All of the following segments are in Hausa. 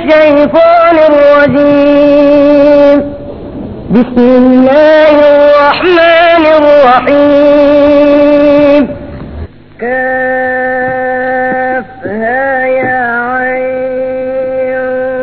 الشيطان الرجيم بسم الله الرحمن الرحيم كافها يا عين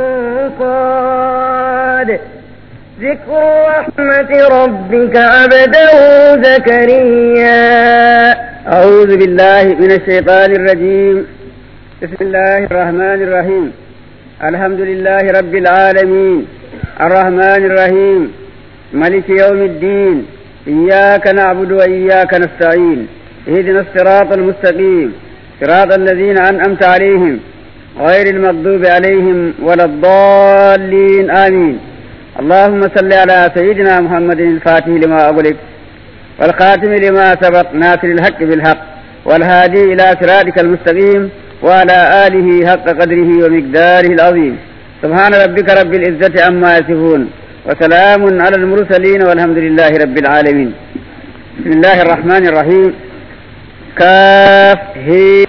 صاد ذكر رحمة ربك عبده زكريا أعوذ بالله من الشيطان الرجيم بسم الله الرحمن الرحيم الحمد لله رب العالمين الرحمن الرحيم ملك يوم الدين إياك نعبد وإياك نستعين اهدنا الصراط المستقيم صراط الذين أنعمت عليهم غير المغضوب عليهم ولا الضالين آمين اللهم صل على سيدنا محمد الفاتح لما أغلق والخاتم لما سبق ناصر الحق بالحق والهادي إلى صراطك المستقيم وعلى آله حق قدره ومقداره العظيم سبحان ربك رب العزة عما يصفون وسلام على المرسلين والحمد لله رب العالمين بسم الله الرحمن الرحيم كاف هي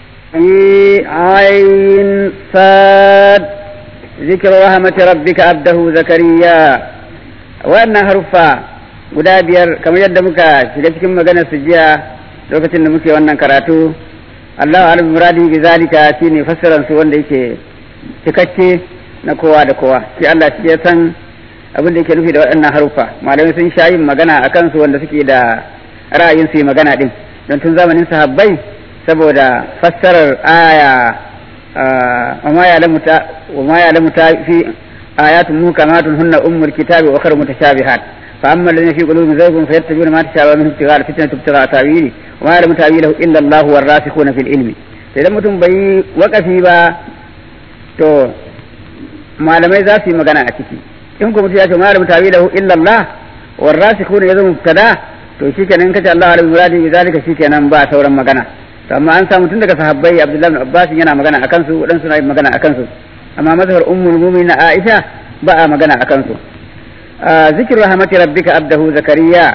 عين صاد ذكر رحمة ربك عبده زكريا وأن حرفا guda biyar kamar yadda muka shiga cikin maganar su jiya lokacin da muke wannan karatu Allah alim muradi bi zalika shine fassaran su wanda yake cikakke na kowa da kowa shi Allah shi ya san abin da yake nufi da waɗannan harufa malamai sun sha yin magana a kansu wanda suke da ra'ayin su yi magana din don tun zamanin sahabbai saboda fassarar aya wa ma ya'lamu ta wa ma ya'lamu ta fi ayatun muhkamatun hunna ummul kitabi wa ukhra mutashabihat فأما الذين في قلوبهم زيغ فيتبعون ما تشابه منه ابتغاء الفتنة ابتغاء تأويله وما يعلم تأويله إلا الله والراسخون في العلم idan mutum bai yi wakafi ba to malamai za su yi magana a ciki in kuma mutum ya ce malam tawilahu illa Allah warasikhun yazo mubtada to shikenan kace Allah alim muradi bi zalika shikenan ba sauran magana to amma an samu tun daga sahabbai Abdullah ibn Abbas yana magana akan su wadan suna magana akan su amma mazhar ummul mu'minin Aisha ba a magana akan su zikir rahmati rabbika abdahu zakariya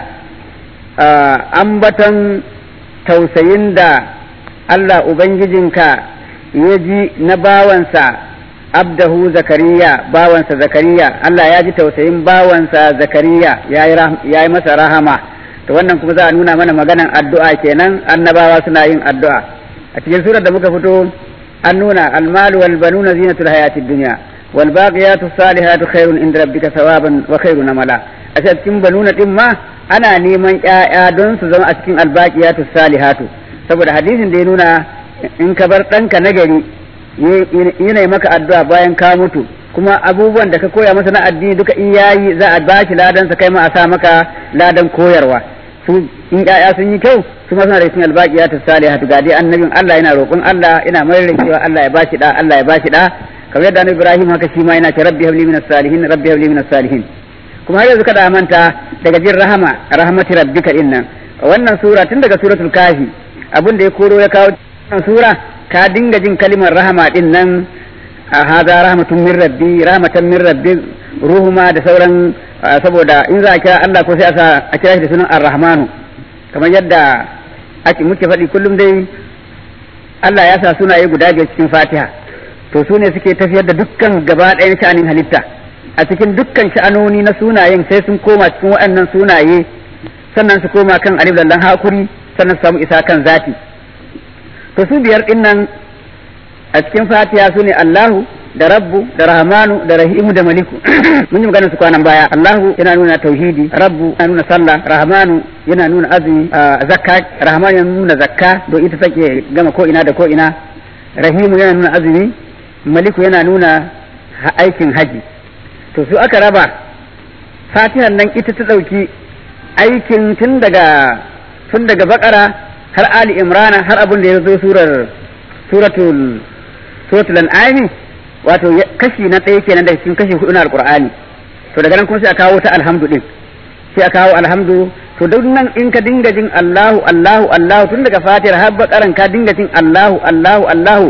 ambaton tausayin da Allah ubangijinka ya ji na bawansa abdahu zakariya bawansa zakariya Allah ya ji tausayin bawansa zakariya ya yi masa rahama to wannan kuma za a nuna mana maganan addu'a kenan annabawa suna yin addu'a a cikin surar da muka fito an nuna almalu wal banuna zinatul hayatid dunya والباقيات الصالحات خير عند ربك ثوابا وخير نملا a cikin banuna din ma ana neman ƴaƴa don su zama a cikin albaqiyatu salihatu saboda hadisin da ya nuna in ka bar ɗanka nagari yana maka addu'a bayan ka mutu kuma abubuwan da ka koya masa na addini duka in yayi za a ba shi ladan sa kai ma a sa maka ladan koyarwa su in ƴaƴa sun yi kyau su ma suna da cikin albaqiyatu salihatu ga dai annabin Allah yana roƙon Allah ina mai cewa Allah ya bashi da Allah ya bashi da kamar yadda annabi Ibrahim haka shi ma yana ce rabbi habli minas salihin rabbi habli minas salihin kuma har yanzu kada manta daga jin rahama rahmati rabbika innan wannan sura tun daga suratul kafi abin da ya koro ya kawo wannan sura ka dinga jin kalimar rahama din nan hada rahmatun min rabbi rahmatan min rabbi ruhuma da sauran saboda in za a kira Allah ko sai a kira shi da sunan ar-rahmanu kamar yadda ake muke faɗi kullum dai Allah ya sa sunaye guda biyar cikin Fatiha to su ne suke tafiyar da dukkan gaba ɗayan sha'anin halitta a cikin dukkan sha'anoni na sunayen sai sun koma cikin waɗannan sunaye sannan su koma kan alif lallan hakuri sannan su samu isa kan zati to su biyar ɗin nan a cikin fatiha su ne allahu da rabbu da rahmanu da rahimu da maliku mun yi magana su kwanan baya allahu yana nuna tauhidi rabbu yana nuna sallah rahmanu yana nuna azumi zakka rahmanu yana nuna zakka don ita take gama ko ina da ko ina rahimu yana nuna azumi maliku yana nuna aikin haji to su aka raba fatihan nan ita ta ɗauki aikin tun daga tun daga bakara har ali imrana har abin da ya zo surar suratul suratul an'ami wato kashi na ɗaya kenan daga cikin kashi hudu na alqur'ani to daga nan kuma sai a kawo ta alhamdu din sai a kawo alhamdu to duk nan in ka dinga jin Allahu Allahu Allahu tun daga fatihar har bakaran ka dinga jin Allahu Allahu Allahu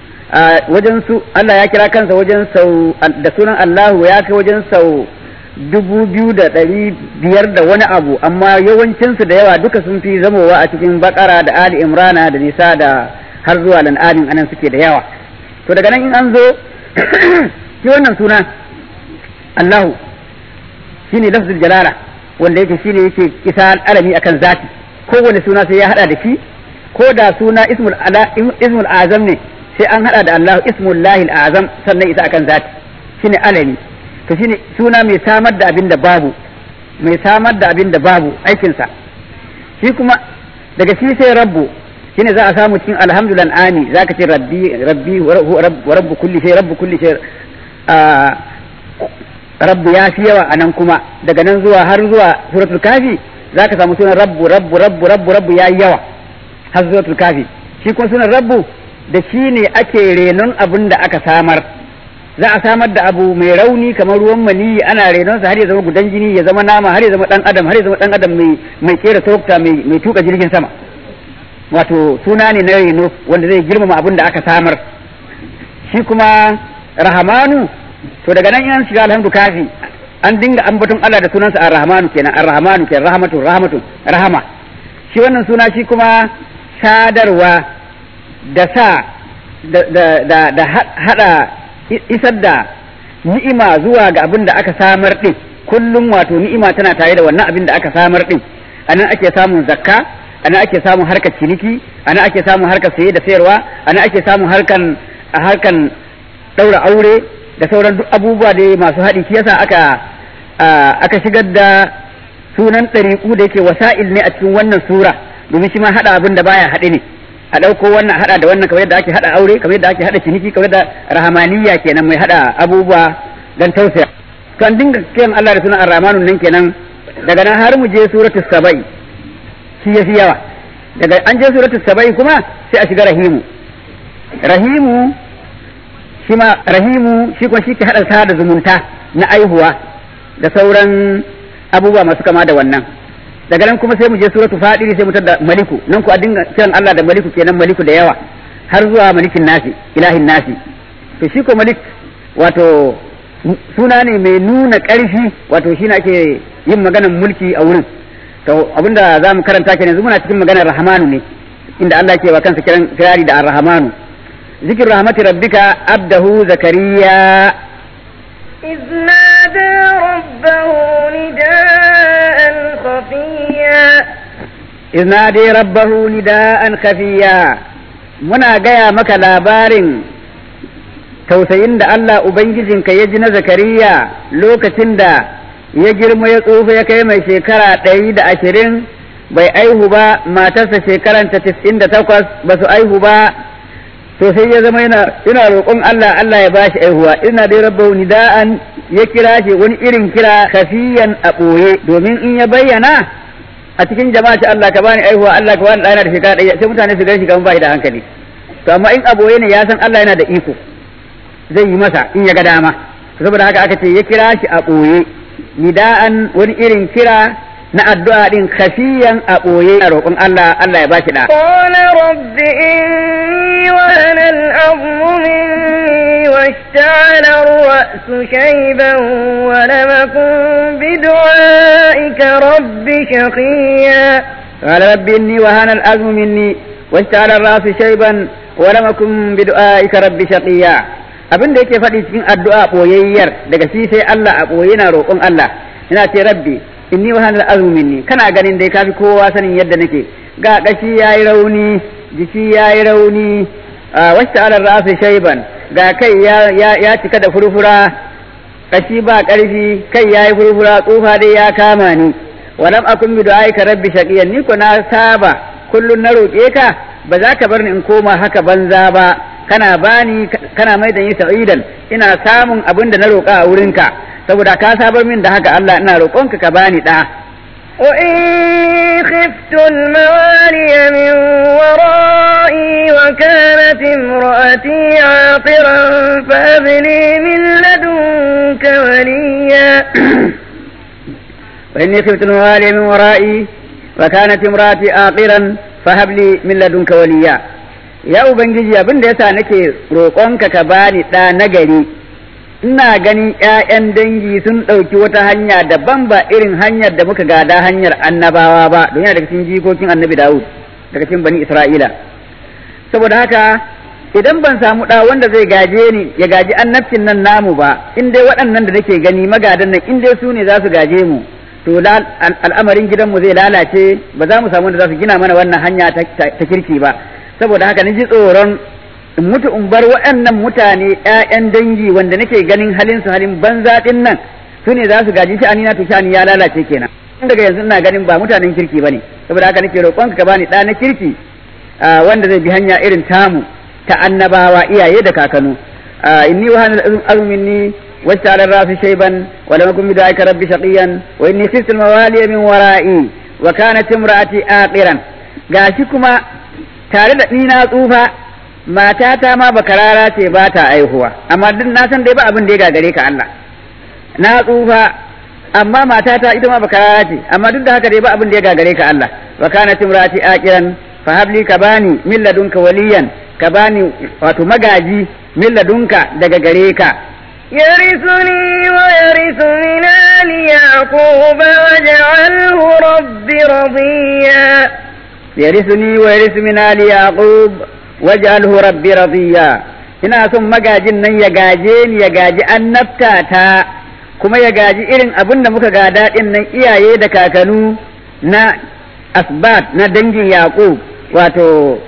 wajen su Allah ya kira kansa wajen sau da sunan Allahu ya kai wajen sau dubu biyu da ɗari biyar da wani abu amma yawancinsu da yawa duka sun fi zamowa a cikin bakara da ali imrana da nisa da har zuwa lan'adin anan suke da yawa to daga nan in an zo shi wannan suna Allahu shine lafzul jalala wanda yake shine yake isa alami akan zati kowane suna sai ya hada da shi ko da suna ismul ala ismul azam ne sai an hada da Allah ismul lahil azam sannan isa akan zati shine alami to shine suna mai samar da abin da babu mai samar da abin da babu aikinsa shi kuma daga shi sai rabbu shine za a samu cikin alhamdulillah ani zaka ce rabbi rabbi wa rabbu kulli shay rabbu kulli shay rabbu ya fi yawa anan kuma daga nan zuwa har zuwa suratul kafi zaka samu sunan rabbu rabbu rabbu rabbu rabbu ya yawa har suratul kafi shi kuma sunan rabbu da shi ne ake renon abin da aka samar za a samar da abu mai rauni kamar ruwan maniyi ana renonsa har ya zama gudan jini ya zama nama har ya zama dan adam har ya zama dan adam mai mai kera sokta mai mai tuka jirgin sama wato suna ne na reno wanda zai girmama abin da aka samar shi kuma rahamanu to daga nan yan shiga alhamdu kafi an dinga ambaton Allah da sunansa ar-rahmanu kenan ar-rahmanu kenan rahmatu rahmatu rahama shi wannan suna shi kuma sadarwa da sa da da da hada isar da ni'ima zuwa ga abin da aka samar din kullum wato ni'ima tana tare da wannan abin da aka samar din anan ake samun zakka anan ake samun harkar ciniki anan ake samun harkar saye da sayarwa anan ake samun harkan harkan daura aure da sauran duk abubuwa da masu haɗi shi yasa aka aka shigar da sunan ɗariƙu da yake wasa'il ne a cikin wannan sura domin shi ma haɗa abin da baya haɗe ne a ɗauko wannan haɗa da wannan kamar yadda ake haɗa aure kamar yadda ake haɗa ciniki kamar yadda rahamaniya kenan mai haɗa abubuwa dan tausaya to an dinga kiran Allah da sunan ar-rahmanun nan kenan daga nan har mu je suratul sabai shi yafi yawa daga an je suratul sabai kuma sai a shiga rahimu rahimu shi ma rahimu shi kuma shi ke haɗa sa da zumunta na aihuwa da sauran abubuwa masu kama da wannan daga nan kuma sai mu je suratu fadiri sai mu tada maliku nan ku a dinga kiran Allah da maliku kenan maliku da yawa har zuwa malikin nasi ilahin nasi to shi ko malik wato suna ne mai nuna ƙarfi wato shi ake yin maganar mulki a wurin to abinda za mu karanta kenan yanzu muna cikin maganar rahmanu ne inda Allah ke wa kansa kiran kirari da ar-rahmanu ذكر رحمة ربك عبده زكريا إذ نادى ربه نداء خفيا إذ نادي ربه نداء خفيا muna gaya maka labarin tausayin da Allah Ubangijinka ya ji na Zakariya lokacin da ya girma ya tsufa ya kai mai shekara ɗari da ashirin bai aihu ba matarsa shekaranta tis'in da takwas ba su aihu ba to sai ya zama yana ina roƙon Allah Allah ya bashi aihuwa ina dai rabbahu nida'an ya kira shi wani irin kira kafiyan a ɓoye domin in ya bayyana a cikin jama'a ce Allah ka bani aihuwa Allah ka bani ɗana da shekara ɗaya sai mutane su gan shi kamar ba da hankali to amma in a ɓoye ne ya san Allah yana da iko zai yi masa in ya ga dama saboda haka aka ce ya kira shi a ɓoye nida'an wani irin kira na addu'a din kafiyan a ɓoye a roƙon Allah Allah ya ba shi da. Qala rabbi inni wa ana al-azmu minni washta'ala ar-ra'su shayban wa lam akun bi du'aika rabbi shaqiya. Qala rabbi inni wa ana al-azmu minni washta'ala ar-ra'su shayban wa lam akun bi du'aika rabbi shaqiya. Abin da yake faɗi cikin addu'a ɓoyayyar daga shi sai Allah a ɓoye na roƙon Allah. Ina ce rabbi inni wa hanal azmu minni kana ganin dai kafi kowa sanin yadda nake ga kashi yayi rauni jiki yayi rauni wasta ala ra'si shayban ga kai ya ya cika da furfura kashi ba karfi kai yayi furfura tsufa dai ya kama ni walam akun bi du'aika rabbi shaqiyan ni ko na saba kullun na roke ka ba za ka bar ni in koma haka banza ba kana bani kana mai da ni sa'idan ina samun abin da na roka a wurinka saboda ka sabar min da haka Allah ina roƙonka ka bani ɗa. وإني خفت الموالي من ورائي وكانت امرأتي عاقرا فهب لي من لدنك وليا وإني خفت الموالي من ورائي وكانت امرأتي عاقرا فهب لي من لدنك وليا يا ubangiji abin da yasa nake roƙonka ka bani ɗa nagari ina ganin ‘ya'yan dangi sun ɗauki wata hanya daban ba irin hanyar da muka gada hanyar annabawa ba don yana daga cikin jikokin annabi Dawud daga cikin bani Isra'ila saboda haka idan ban samu ɗa wanda zai gaje ni ya gaji annabcin nan namu ba in dai waɗannan da nake gani magadan nan in dai su ne za su gaje mu to al'amarin gidanmu zai lalace ba za mu samu wanda za su gina mana wannan hanya ta kirki ba saboda haka ni ji tsoron in mutu in bar waɗannan mutane ƴaƴan dangi wanda nake ganin halin su halin banza ɗin nan su ne za su gaji sha'ani na to sha'ani ya lalace kenan daga yanzu ina ganin ba mutanen kirki bane saboda haka nake roƙonka ka bani ɗa na kirki wanda zai bi hanya irin tamu ta annabawa iyaye da kakanu inni wa hanal azminni wacce rafi shayban wa lam akun bid'aka rabbi shaqiyan wa inni khiftu al-mawaliya min wara'i wa kanat imra'ati aqiran gashi kuma tare da ni na tsufa matata ma bakarara ce ba ta aihuwa amma duk na san dai ba abin da ya gagare ka Allah na tsufa amma matata ita ma bakarara ce amma duk da haka dai ba abin da ya gagare ka Allah wa kanat imra'ati aqiran fa habli ka bani min ladunka waliyan ka bani wato magaji min ladunka daga gare ka يرثني ويرث من آل يعقوب واجعله رب رضيا يرثني ويرث من آل يعقوب واجعله رب رضيا ina son magajin nan ya gaje ni ya gaji annabta ta kuma ya gaji irin abin da muka gada din nan iyaye da kakanu na asbat na dangin yaqub wato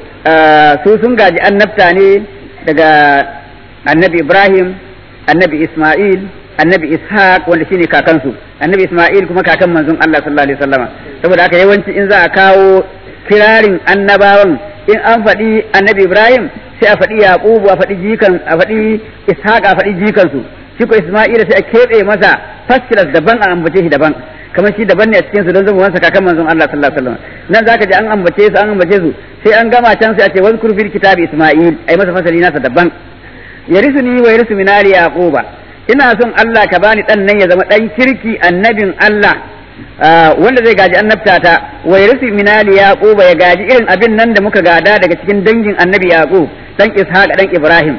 su sun gaji annabta ne daga annabi ibrahim annabi isma'il annabi ishaq wanda shine kakansu annabi isma'il kuma kakan manzon Allah sallallahu alaihi wasallama saboda haka yawanci in za a kawo kirarin annabawan in an faɗi annabi ibrahim sai a faɗi yaqubu a faɗi jikan a faɗi ishaq a faɗi jikansu shi ko isma'ila sai a keɓe masa fasilas daban a ambace shi daban kamar shi daban ne a cikin su don zama wansa kakan manzon Allah sallallahu alaihi wasallam nan zaka ji an ambace su an ambace su sai an gama can sai a ce wazkur fil kitabi isma'il ai masa fasali nasa daban yarisuni wa yarisu min ali yaquba ina son Allah ka bani dan nan ya zama dan kirki annabin Allah wanda zai gaji annabta ta wa yarisu min ali yaquba ya gaji irin abin nan da muka gada daga cikin dangin annabi yaqub dan ishaq dan ibrahim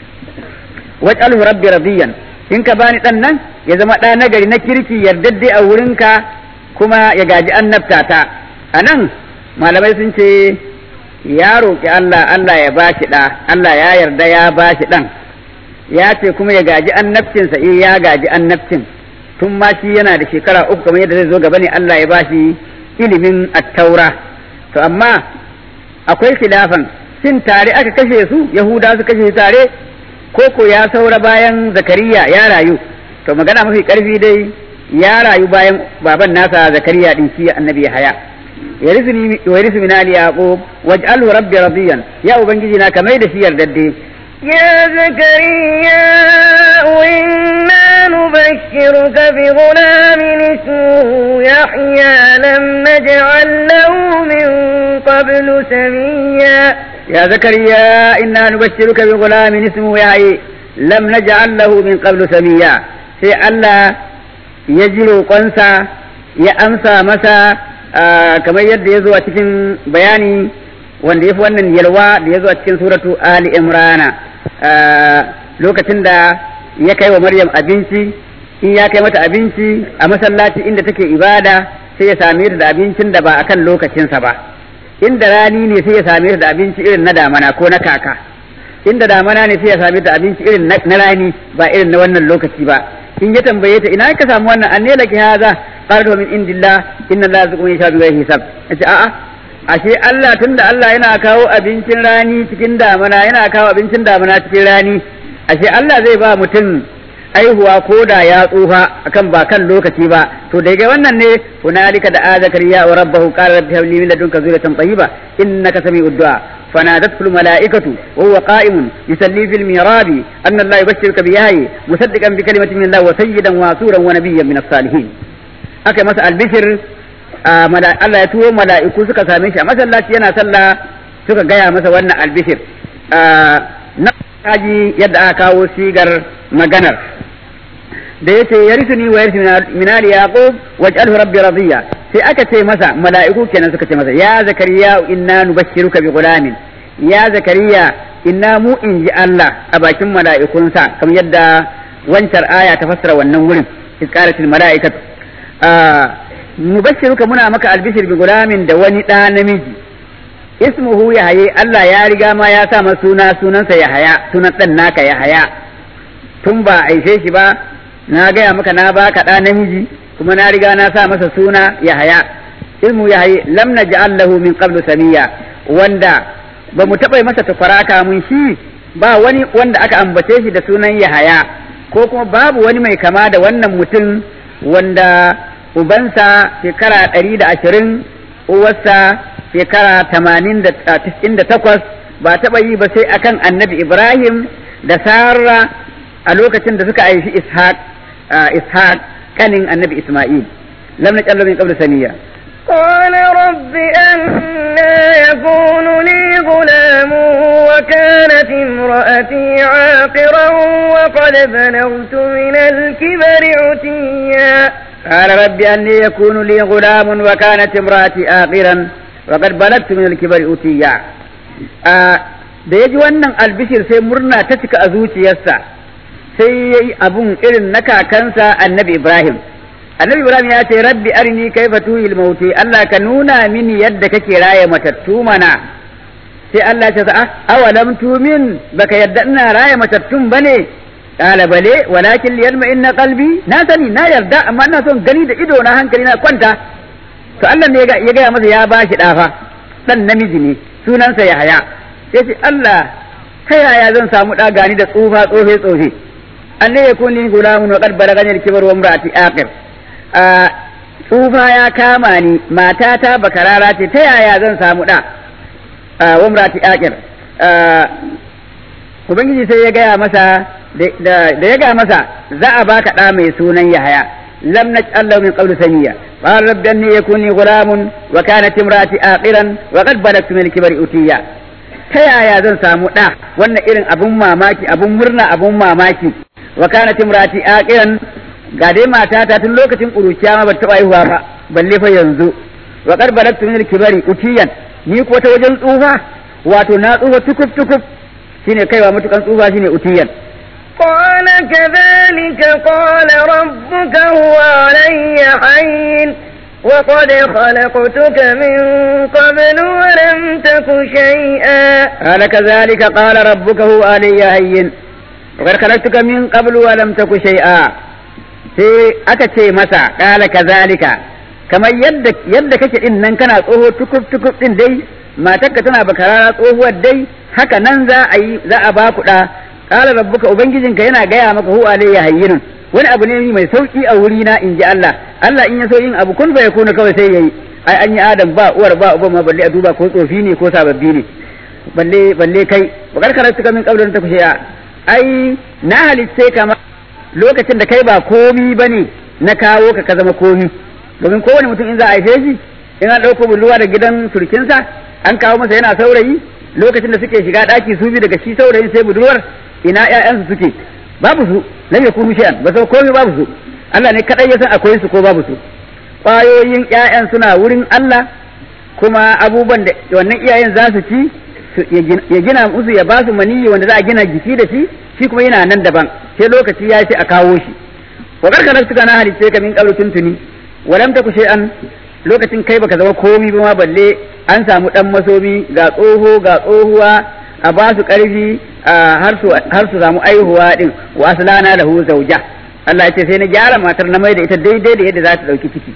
waj'alhu rabbi radiyan in ka bani dan nan ya zama ɗa nagari na kirki yardadde a wurinka kuma ya gaji annabta ta a nan malamai sun ce ya roƙi Allah Allah ya ba shi ɗa Allah ya yarda ya ba shi ɗan ya ce kuma ya gaji annabcinsa eh ya gaji annabcin tun ma shi yana da shekara uku kamar yadda zai zo gaba ne Allah ya ba shi ilimin attaura to amma akwai khilafan shin tare aka kashe su yahuda su kashe tare ko ko ya saura bayan zakariya ya rayu to magana mafi karfi dai ya rayu bayan baban nasa zakariya din shi annabi haya yarisuni wa yarisu min ali yaqub waj'alhu rabbi radiyan ya ubangiji na kamar da shi yardadde يا زكريا إنا نبشرك بغلام اسمه يحيى لم نجعل له من قبل سميا يا زكريا إنا نبشرك بغلام اسمه يحيى لم نجعل له من قبل سميا sai Allah ya ji roƙonsa ya amsa masa kamar yadda ya zo a cikin bayani wanda ya fi wannan yalwa da ya zo a cikin suratu Ali Imrana lokacin da ya kai wa Maryam abinci in ya kai mata abinci a masallaci inda take ibada sai ya same ta da abincin da ba akan lokacinsa ba inda rani ne sai ya same ta da abinci irin na damana ko na kaka inda damana ne sai ya same ta abinci irin na rani ba irin na wannan lokaci ba in ya tambaye ta ina ka samu wannan anne laki haza qalat min indillah inna allaha yazqu man yasha bi hisab ce a'a ashe Allah tunda Allah yana kawo abincin rani cikin damana yana kawo abincin damana cikin rani ashe Allah zai ba mutum aihuwa ko da ya tsufa akan ba kan lokaci ba to daga wannan ne hunalika da zakariya wa rabbahu qala rabbi habli min ladunka zurriyatan tayyiba innaka sami'ud du'a فنادته الملائكة وهو قائم يصلي في الميراب أن الله يبشرك بياي مصدقا بكلمة من الله وسيدا واسورا ونبيا من الصالحين أكا مسأل البشر Allah ya tuwo mala'iku suka same shi a masallaci yana sallah suka gaya masa wannan albishir na kaji yadda aka kawo sigar maganar da yace yarisuni wa yarisu minali yaqub waj'alhu rabbi radiya sai aka ce masa mala'iku kenan suka ce masa ya zakariya inna nubashshiruka bi gulamin ya zakariya inna mu in ji Allah a bakin mala'ikunsa kamar yadda wancan aya ta fassara wannan wurin isqalatil mala'ikatu nubashshiruka muna maka albishir bi gulamin da wani ɗa namiji ismuhu Yahaya Allah ya riga ma ya sa masa suna sunansa Yahaya sunan dan naka Yahaya tun ba aife shi ba na gaya maka na baka ɗa namiji kuma na riga na sa masa suna Yahaya ismu Yahaya lam naj'al lahu min qablu samiya wanda ba mu taɓa masa tafaraka mun shi ba wani wanda aka ambace shi da sunan Yahaya ko kuma babu wani mai kama da wannan mutum wanda ubansa shekara ɗari da ashirin uwarsa shekara tamanin da tis'in da takwas ba taɓa yi ba sai akan annabi Ibrahim da Sarah a lokacin da suka haifi Ishaq Ishaq kanin annabi Ismail lam naj'al min qablu saniya قال رب أنا يكون لي غلام وكانت امرأتي عاقرا وقد بلغت من الكبر عتيا قال رب أني يكون لي غلام وكانت امرأتي آخرا وقد بلغت من الكبر أتيا da ya ji wannan albishir sai murna ta cika a zuciyarsa sai ya yi abun irin na kakansa annabi Ibrahim. Annabi Ibrahim ya ce rabbi arini kaifa tuhil mauti Allah ka nuna mini yadda kake raye matattu mana sai Allah ya ce awalam tumin baka yadda ina raye matattun bane qala bale walakin liyalma inna qalbi na sani na yarda amma ina son gani da ido na hankali na kwanta to Allah ne ya gaya masa ya bashi dafa dan namiji ne sunansa Yahaya sai ce Allah ta yaya zan samu da gani da tsufa tsofe tsofe anne ya kuni gulamun wa qad balagani al-kibar wa imraati aqir tsufa ya kama ni matata bakarara ce ta yaya zan samu da wa imraati aqir ubangiji sai ya gaya masa da ya gaya masa za a baka ɗa mai sunan Yahaya lam naj'al lahu min qablu samiyya qala rabbi anni yakuni ghulamun wa kanat imraati aqiran wa qad balagtu min al-kibri utiya ta yaya zan samu ɗa wannan irin abun mamaki abun murna abun mamaki wa kanat imraati aqiran ga dai matata tun lokacin kuruciya ma ba taɓa haihuwa ba balle fa yanzu wa qad balagtu min al-kibri utiyan ni ko ta wajen tsufa wato na tsufa tukuf tukuf shine kaiwa matukan tsufa shine utiyan قال كذلك قال ربك هو علي حين وقد خلقتك من قبل ولم تك شيئا قال كذلك قال ربك هو علي هين وقد خلقتك من قبل ولم تك شيئا sai aka ce masa kala kazalika kamar yadda yadda kake din nan kana tsoho tukuf tukuf din dai matarka tana bakarara tsohuwar dai haka nan za a yi za a ba ku da qala rabbuka ubangijinka yana gaya maka hu alayya hayyinun wani abu ne mai sauki a wuri na inji Allah Allah in ya so yin abu kun fa yakuna kawai sai yayi ai an yi adam ba uwar ba uban ma balle a duba ko tsofi ne ko sababbi ne balle balle kai bakar karatu kamin kaulin ta kushe ai na halitce kama lokacin da kai ba komi bane na kawo ka ka zama komi domin kowane mutum in za a haife shi in an ɗauko bulluwa da gidan surkinsa an kawo masa yana saurayi lokacin da suke shiga ɗaki su bi daga shi saurayin sai budurwar ina ƴaƴansu suke babu su lam yakunu shay'an ba sau komai babu su Allah ne kadai ya san akwai su ko babu su ƙwayoyin ƴaƴan suna wurin Allah kuma abubuwan da wannan iyayen za su ci ya gina musu ya ba su maniyi wanda za a gina jiki da shi shi kuma yana nan daban sai lokaci ya ce a kawo shi wa karkarar suka na halice ka min qablu tuntuni walam taku shay'an lokacin kai baka zama komi ba ma balle an samu dan masomi ga tsoho ga tsohuwa a ba su ƙarfi har su samu aihuwa din wa aslana lahu zawja Allah ya ce sai na gyara matar na mai da ita daidai da yadda za ta dauki ciki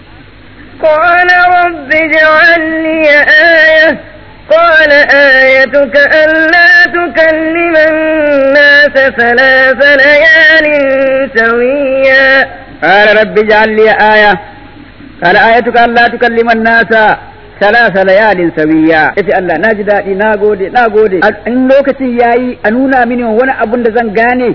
قال رب اجعل لي آية قال آيتك ألا تكلم الناس ثلاث ليال سويا قال رب اجعل لي آية قال آيتك ألا تكلم الناس ثلاث ليال سويا yace Allah na ji daɗi na gode na gode in lokacin yayi a nuna mini wani abun da zan gane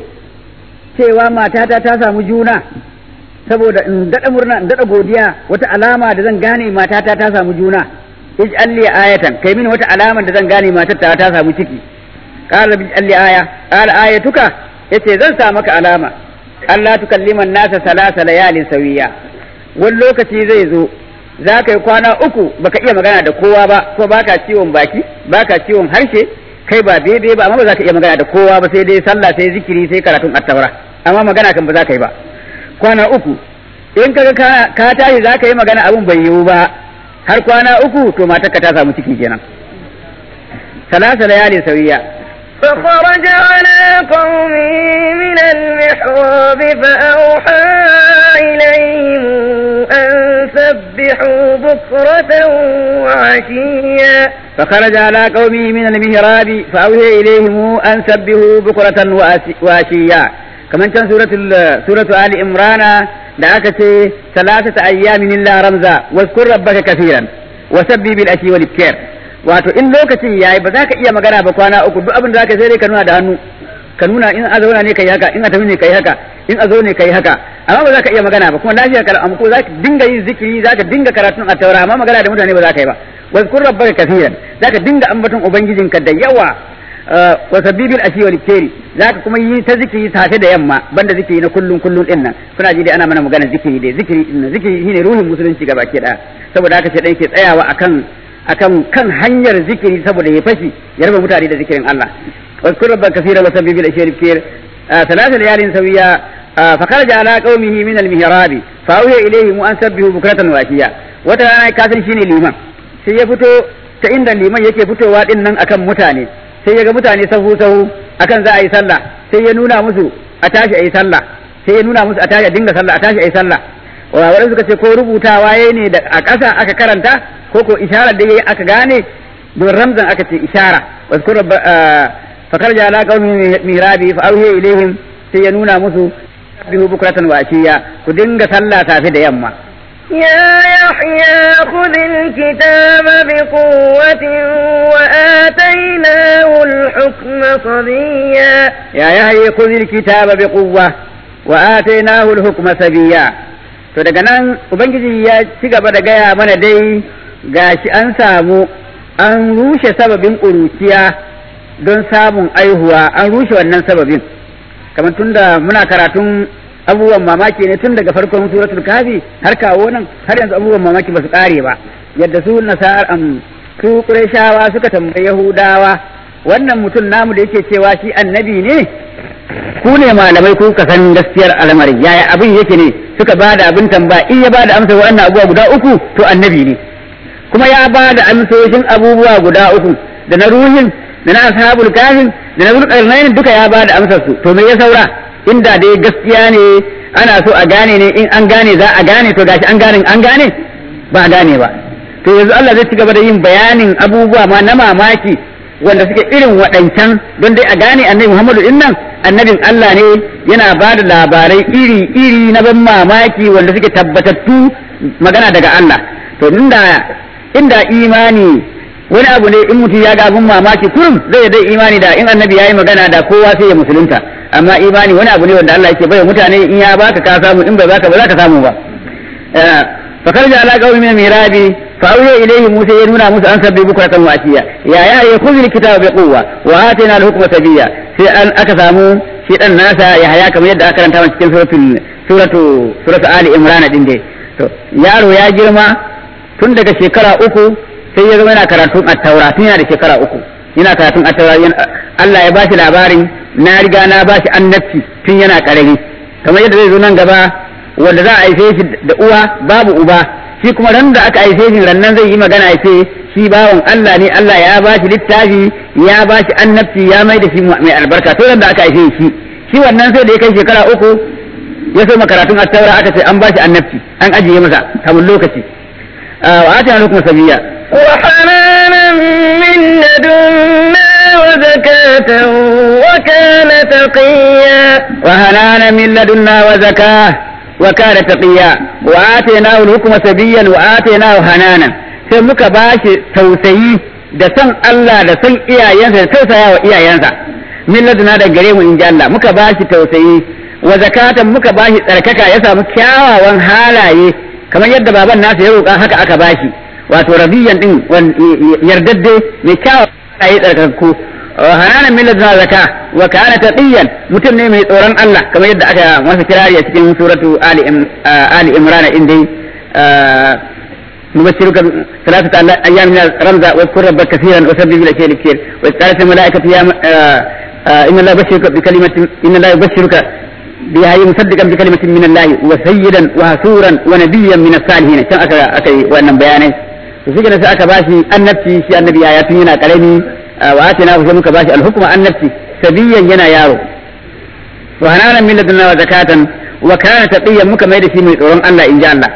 cewa matata ta samu juna saboda in daɗa murna in daɗa godiya wata alama da zan gane matata ta samu juna ij'al li ayatan kai mini wata alama da zan gane matata ta samu ciki qala ij'al li aya qala ayatuka yace zan sa maka alama Allah tukallima nasa salasa layalin sawiya wani lokaci zai zo za ka yi kwana uku baka iya magana da kowa ba ko baka ciwon baki baka ciwon harshe kai ba bebe ba amma ba za ka iya magana da kowa ba sai dai sallah sai zikiri sai karatun attaura amma magana kan ba za ka yi ba kwana uku in kaga ka tashi za ka yi magana abun bai yiwu ba har kwana uku to matarka ta samu ciki kenan ثلاث ليال سوية فخرج على قومه من المحراب فأوحى إليهم أن سبحوا بكرة وعشيا فخرج على قومه من المهراب فأوحي إليهم أن سبحوا بكرة وأس- وعشيا كمان كان سورة ال- سورة آل عمران دعك ثلاثة أيام إلا رمزا واذكر ربك كثيرا وسبي بالأشي والإبكار wato in lokacin yayi ba za ka iya magana ba kwana uku duk abin da zaka sai dai ka nuna da hannu ka nuna in a zauna ne kai haka in a tafi ne kai haka in a zo ne kai haka amma ba za ka iya magana ba kuma lafiya kala amma ko za ka dinga yin zikiri za ka dinga karatun a taura amma magana da mutane ba za ka yi ba wazkur rabbaka kaseeran za ka dinga ambaton ubangijinka da yawa wa sabibil ashi wal keri za ka kuma yi ta zikiri safe da yamma banda zikiri na kullun kullun din nan kuna ji dai ana mana magana zikiri dai zikiri din nan zikiri shine ruhin musulunci gaba ke daya saboda haka shi dai ke tsayawa akan akan kan hanyar zikiri saboda ya fashi ya raba mutane da zikirin Allah واذكر ربك كثيرا وسبح بالاشياء الكثير آه ثلاث ليال سويا آه فخرج على قومه من المهراب فاوحي اليهم ان سبحوا بكرة وعشيا wata rana kasan shine liman sai ya fito ta inda liman yake fitowa din nan akan mutane sai ya ga mutane sahu sahu akan za a yi sallah sai ya nuna musu a tashi a yi sallah sai ya nuna musu a tashi a dinga sallah a tashi a yi sallah wadanda suka ce ko rubutawa yayi ne da a ƙasa aka karanta ko ko isharar da yayi aka gane don ramzan aka ce ishara wasu فخرج على قوم مهرابي فأوهي إليهم سينونا مسو سبحوا بكرة وعشيا كدنگ صلى تافي da yamma. يا يحيى خذ الكتاب بقوة وآتيناه الحكم صبيا يا يحيى خذ الكتاب بقوة وآتيناه الحكم سبيا to daga nan ubangiji ya ci gaba da gaya mana dai gashi an samu an rushe sababin ƙuruciya don samun aihuwa an rushe wannan sababin kamar tunda muna karatun abubuwan mamaki ne tun daga farkon suratul kafi har kawo nan har yanzu abubuwan mamaki ba su kare ba yadda su nasar am su qurayshawa suka tambayi yahudawa wannan mutum namu da yake cewa shi annabi ne ku ne malamai ku ka san gaskiyar al'amari yaya abin yake ne suka ba da abin tambaya in ya ba da amsa wannan abubuwa guda uku to annabi ne kuma ya ba da amsoshin abubuwa guda uku da na ruhin da na ashabul kafin da na zulkarnain duka ya ba da amsar su to me ya saura inda dai gaskiya ne ana so a gane ne in an gane za a gane to gashi an gane an gane ba a gane ba to yanzu Allah zai ci gaba da yin bayanin abubuwa ma na mamaki wanda suke irin waɗancan don dai a gane annabi Muhammadu din nan annabin Allah ne yana ba da labarai iri iri na ban mamaki wanda suke tabbatattu magana daga Allah to inda inda imani wani abu ne in mutum ya ga abin mamaki kurum zai dai imani da in annabi ya yi magana da kowa sai ya musulunta amma imani wani abu ne wanda Allah yake bai mutane in ya baka ka samu in bai baka ba za ka samu ba fa karja ala qawmi min mirabi fa awya ilayhi musa ya nuna musu an sabbi bukratan wa asiya ya ya ya khudh alkitaba bi quwwa wa atina alhukma sabiya sai an aka samu shi dan nasa ya haya kamar yadda aka karanta cikin suratul suratu suratu ali imran din dai to yaro ya girma tun daga shekara uku sai ya zama yana karatun attaura tun yana da shekara uku yana karatun attaura Allah ya bashi labarin na riga na bashi annabci tun yana karami kamar yadda zai zo nan gaba wanda za a haife shi da uwa babu uba shi kuma ran da aka haife shi rannan zai yi magana ya ce shi bawan Allah ne Allah ya bashi littafi ya bashi annabci ya mai da shi mai albarka to ran da aka haife shi shi wannan sai da ya kai shekara uku ya so karatun attaura aka ce an bashi annabci an ajiye masa kamar lokaci wa atina lakum sabiyya وحنانا من لدنا وزكاة وكان تقيا وهنانا من لدنا وزكاة وكان تقيا وآتيناه الحكم سبيا وآتيناه هنانا sai muka ba shi tausayi da san Allah da san iyayensa da tausaya wa iyayensa min laduna da gare mu in ji Allah muka ba shi tausayi wa zakatan muka ba shi tsarkaka ya samu kyawawan halaye kamar yadda baban nasa ya roƙa haka aka ba shi wato rabiyan din yardadde mai kyawa a yi tsarkakku hananan min ladna zaka wa kana taqiyan mutum ne mai tsoron Allah kamar yadda aka masa kirari a cikin suratu ali ali imran din dai نبشرك ثلاثة أيام من رمزة واذكر ربك كثيرا وسبح بالأشياء الكثير وإذ قالت الملائكة يا إن الله يبشرك بكلمة إن الله يبشرك بها مصدقا بكلمة من الله وسيدا وهسورا ونبيا من الصالحين كان أكا أكا وأنا بياني to shi sai aka bashi annabci shi annabi ya tun yana karami wa atina sai muka bashi al-hukma annabci sabiyan yana yaro wa hananan min ladunna wa zakatan wa kana taqiyan muka mai da shi mai tsoron Allah in ji Allah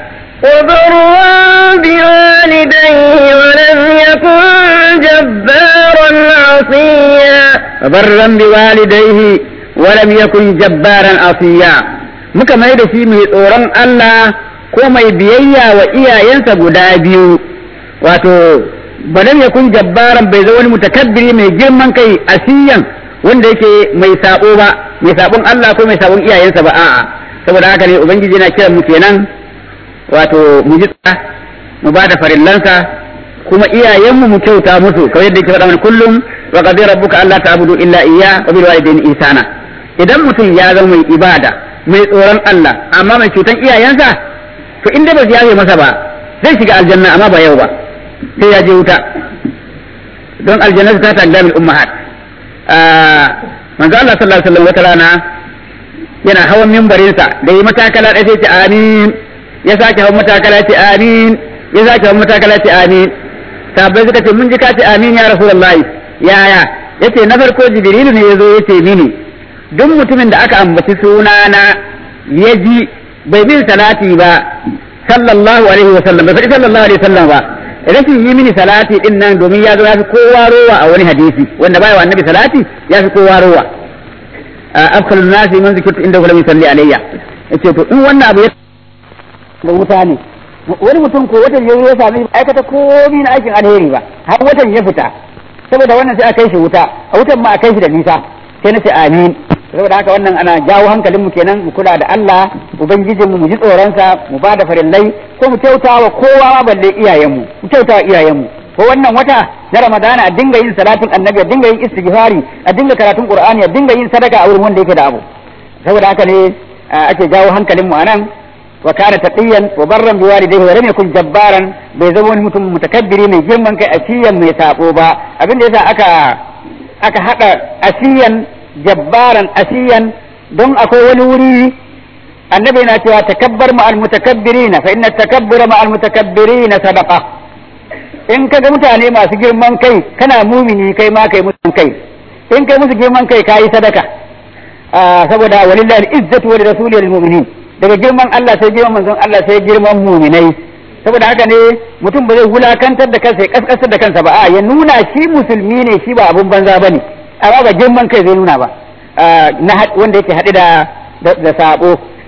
وبرا بوالديه ولم يكن جبارا عصيا وبرا بوالديه ولم يكن جبارا عصيا muka mai da shi mai tsoron Allah ko mai biyayya wa iyayensa guda biyu wato balam yakun jabbaran bai zo wani mutakabbiri mai girman kai asiyan wanda yake mai sabo ba mai sabon Allah ko mai sabon iyayensa ba a'a saboda haka ne ubangiji yana kiran mu kenan wato mu ji mu ba da farillansa kuma iyayenmu mu kyauta musu kamar yadda yake faɗa mana kullum wa qadira rabbuka alla ta'budu illa iyya wa bil walidayni ihsana idan mutum ya zama mai ibada mai tsoron Allah amma mai cutan iyayensa to inda ba su yafe masa ba zai shiga aljanna amma ba yau ba sai ya je wuta don aljanna ta ta gamil ummahat manzo Allah sallallahu alaihi wasallam wata rana yana hawan mimbarinsa da yi matakala da sai ce amin ya sake hawan matakala ce amin ya sake hawan matakala ce amin sahabbai suka ce mun ji ka ce amin ya rasulullahi yaya yace na farko jibrilu ne yazo yace mini duk mutumin da aka ambaci sunana ya ji bai bin salati ba sallallahu alaihi wa sallam bai faɗi sallallahu alaihi wa sallam ba rashin yi mini salati din nan domin ya zo ya fi kowa rowa a wani hadisi wanda bai wa annabi salati ya fi kowa rowa afkalun nasi man zikirtu inda kula salli alayya yace to in wannan abu ya da wuta ne wani mutum ko watan ya ya sami aikata komai na aikin alheri ba har watan ya fita saboda wannan sai a kai shi wuta a wutan ma a kai shi da nisa sai na ce amin saboda haka wannan ana jawo hankalinmu kenan mu kula da Allah ubangijinmu mu ji tsoronsa mu ba da farillai ko mu kyautawa kowa ma balle iyayenmu mu kyautawa iyayenmu ko wannan wata na Ramadana a dinga yin salatin annabi a dinga yin istighfari a dinga karatun qur'ani a dinga yin sadaka a wurin wanda yake da abu saboda haka ne ake jawo hankalinmu anan wa kana taqiyan wa barran bi walidayhi wa lam yakun jabbaran bai zama wani mutum mutakabbiri mai girman kai asiyan mai sabo ba abin da yasa aka aka hada asiyan jabbaran asiyan don akwai wani wuri annabi yana cewa takabbar ma al mutakabbirina fa inna takabbura ma al mutakabbirina sadaqa in kaga mutane masu girman kai kana mumini kai ma kai musu kai in kai musu girman kai kayi sadaka saboda walillahi al-izzatu wa lirasuli wal mu'minin daga girman Allah sai girman manzon Allah sai girman muminai saboda haka ne mutum ba zai wulakantar da kansa ya kaskasar da kansa ba a ya nuna shi musulmi ne shi ba abun banza bane amma ba girman kai zai nuna ba na wanda yake haɗe da da sabo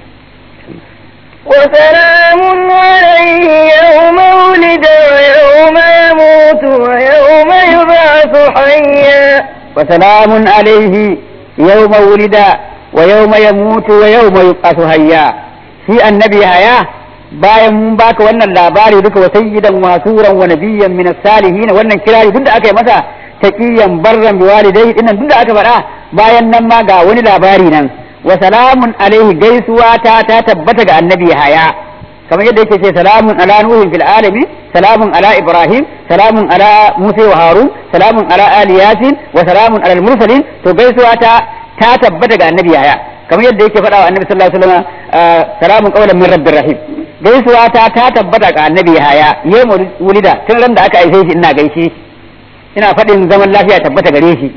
وسلام عليه يوم ولد ويوم يموت ويوم يبعث حيا وسلام عليه يوم ولد ويوم يموت ويوم يبعث حيا shi annabi haya bayan mun baka wannan labari duka wa sayyidan wa suran wa nabiyyan min as-salihin wannan kirari duk da aka yi masa taqiyan barran bi walidayhi dinnan duk da aka faɗa bayan nan ma ga wani labari nan wa salamun alaihi gaisuwa ta ta tabbata ga annabi haya kamar yadda yake ce salamun ala nuhin fil alamin salamun ala ibrahim salamun ala musa wa harun salamun ala ali yasin wa salamun ala al-mursalin to gaisuwa ta ta tabbata ga annabi haya kamar yadda yake faɗa wa annabi sallallahu alaihi wasallam salamun qawlan min rabbir rahim gaisuwa ta ta tabbata ga annabi haya yayin wulida tun ran da aka aice shi ina gaishe ina faɗin zaman lafiya tabbata gare shi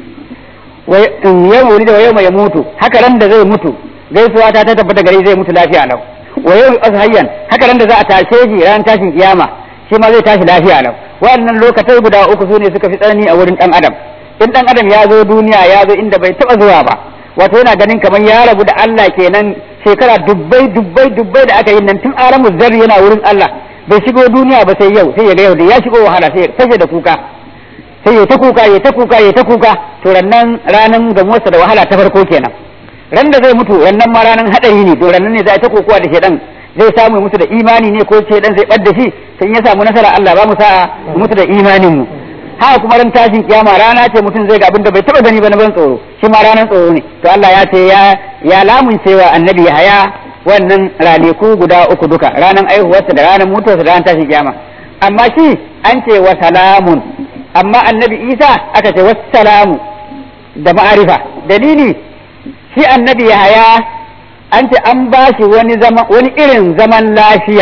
yayin wulida wa yawma yamutu haka ran da zai mutu gaisuwa ta ta tabbata gare zai mutu lafiya lau wa yawma ashayyan haka ran da za a tashe shi ran tashin kiyama shi ma zai tashi lafiya lau wannan lokatai guda uku sune suka fi tsanani a wurin dan adam in dan adam ya zo duniya ya zo inda bai taba zuwa ba wato yana ganin kamar ya rabu da Allah kenan shekara dubbai dubbai dubbai da aka yi nan tun alamu zarri yana wurin Allah bai shigo duniya ba sai yau sai ya ga yau da ya shigo wahala sai ya fashe da kuka sai ya ta kuka ya ta kuka ya ta kuka to rannan ranan gamuwarsa da wahala ta farko kenan ran da zai mutu rannan ma ranan hadari ne to rannan ne za a ta kokowa da shedan zai samu mutu da imani ne ko shedan zai bar da shi sai ya samu nasara Allah ba mu sa'a mutu da imanin mu haka kuma ran tashin kiyama rana ce mutum zai ga abin da bai taba gani ba na ban tsoro shi ma ranar tsoro ne to Allah ya ce ya ya lamuncewa annabi haya wannan ranaku guda uku duka ranar aihuwarsa da ranar mutuwarsa da ranar tashin kiyama amma shi an ce wa salamun amma annabi Isa aka ce wassalamu da ma'arifa dalili shi annabi haya an ce an ba shi wani zaman wani irin zaman lafiya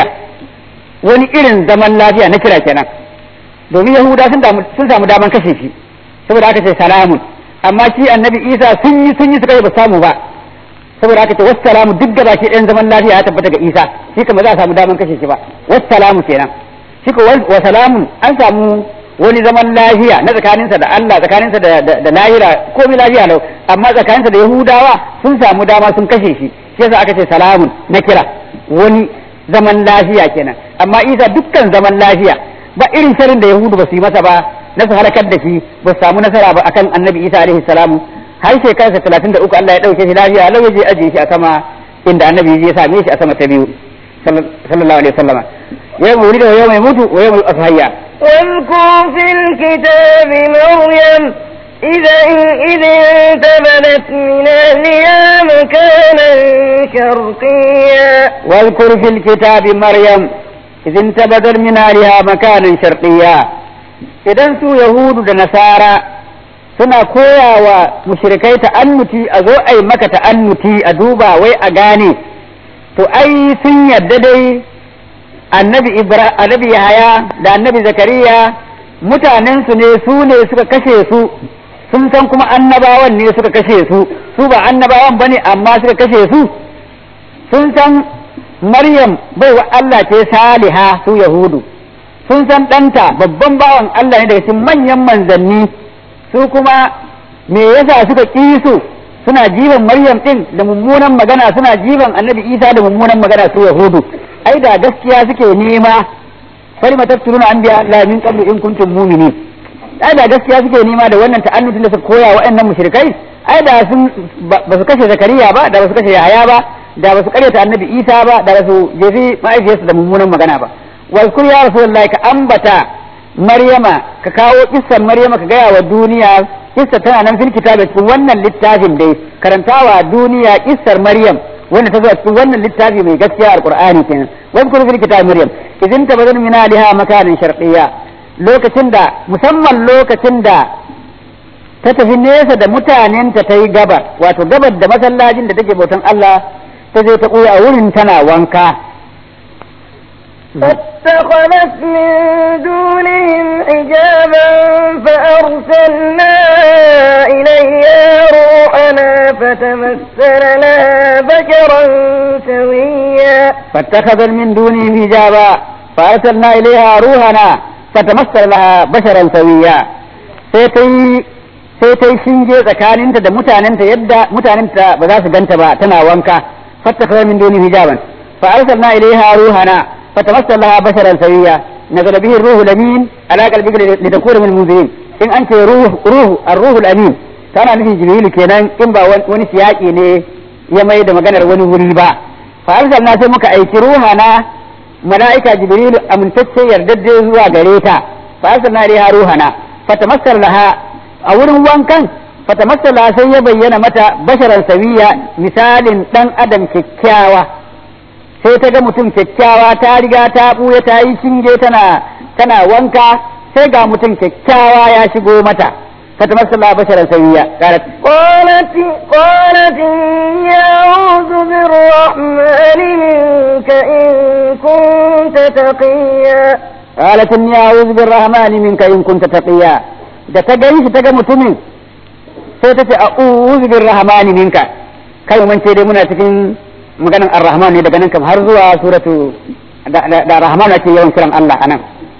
wani irin zaman lafiya na kira kenan domin yahuda sun samu daman kashe shi saboda aka ce salamun amma shi annabi isa sun yi sun yi suka yi ba samu ba saboda aka ce wassalamu duk da baki ɗayan zaman lafiya ya tabbata ga isa shi kuma za a samu daman kashe shi ba wassalamu kenan shi ko wa salamun an samu wani zaman lafiya na tsakaninsa da Allah tsakaninsa da da lahira komai lafiya lau amma tsakaninsa da yahudawa sun samu dama sun kashe shi shi yasa aka ce salamun na kira wani zaman lafiya kenan amma isa dukkan zaman lafiya ba irin sharin da yahudu ba su yi masa ba na su halakar da shi ba su samu nasara ba akan annabi isa alaihi salamu har shekararsa talatin da uku Allah ya ɗauke shi lafiya lau ya je ajiye shi a sama inda annabi ya same shi a sama ta biyu sallallahu alaihi wasallama yau mai wuri da yau mai mutu wa yau mai asahayya واذكر في الكتاب مريم إذا إذ انتبذت من أهلها مكانا شرقيا واذكر في الكتاب مريم إذ انتبذت من أهلها مكانا شرقيا idan su Yahudu da Nasara suna koya wa mushrikai ta'annuti a zo a yi maka ta'annuti a duba wai a gane to ai sun yadda dai annabi Ibra annabi Yahaya da annabi Zakariya mutanen su ne su ne suka kashe su sun san kuma annabawan ne suka kashe su su ba annabawan bane amma suka kashe su sun san Maryam bai wa Allah ce saliha su Yahudu sun san ɗanta babban bawan Allah ne daga cikin manyan manzanni su kuma me yasa suka ƙi su suna jiban Maryam ɗin da mummunan magana suna jiban Annabi Isa da mummunan magana su Yahudu ai da gaskiya suke nema falima tafsiruna anbiya la min qablu in kuntum mu'minin ai da gaskiya suke nema da wannan ta'annutin da suka koya wa'annan mushrikai ai da sun ba su kashe Zakariya ba da ba su kashe Yahaya ba da ba su karyata Annabi Isa ba da ba su jefi ma'aikiyarsa da mummunan magana ba واذكر يا رسول الله كأنبتا مريم ككاو قصة مريم كجاية والدنيا قصة تنا نم في الكتاب وانا للتاجم دي كرنتاوا دنيا قصة مريم وانا تزوج وانا للتاجم من قصة القرآن كنا واذكر في الكتاب مريم إذ انت بدل من لها مكان شرقية lokacin da musamman lokacin da ta tafi nesa da mutanenta ta yi gabar wato gabar da masallacin da take bautan Allah ta je ta ɓuya a wurin tana wanka فاتخذت من دونهم حجابا فأرسلنا إليها روحنا فتمثل لها بشرا سويا فاتخذت من دونهم حجابا فأرسلنا إليها روحنا فتمثل لها بشرا سويا sai sai ta yi shinge tsakaninta da mutanenta yadda mutanenta ba za su ganta ba tana wanka fattaka min duni hijaban fa arsalna ilaiha ruhana فتمثل لها بشرا سويا نزل به الروح الامين على قلبك لتكون من المنذرين in an ce ruhu ar-ruhul amin tana nufin jibrilu kenan in ba wani siyaki ne ya mai da maganar wani wuri ba fa arsalna sai muka aiki ruhana mala'ika jibrilu amintacce yardadde zuwa gare ta fa arsalna ilaiha ruhana fatamassal laha a wurin wankan fatamassal laha sai ya bayyana mata basharan sawiya misalin dan adam kyakkyawa sai ta ga mutum kyakkyawa ta riga ta ɓuya ta yi shinge tana tana wanka sai ga mutum kyakkyawa ya shigo mata فتمثل الله بشرا سويا قالت قالت قالت إني أعوذ بالرحمن منك إن كنت تقيا قالت إني أعوذ بالرحمن منك إن كنت تقيا da ta gani shi ta ga mutumin sai ta ce a'udhu birrahmani minka kai mun ce dai muna cikin maganan ar-rahman ne daga nan kam har zuwa suratu da rahman ake yawan kiran Allah anan